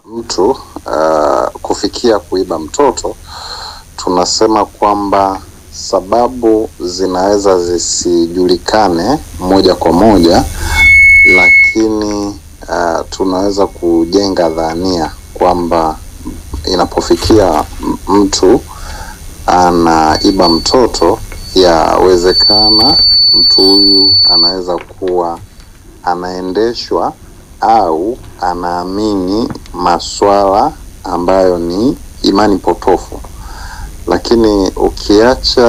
mtu uh, kufikia kuiba mtoto, tunasema kwamba sababu zinaweza zisijulikane moja kwa moja, lakini uh, tunaweza kujenga dhania kwamba inapofikia m- mtu anaiba mtoto, yawezekana mtu huyu anaweza kuwa anaendeshwa au anaamini maswala ambayo ni imani potofu, lakini ukiacha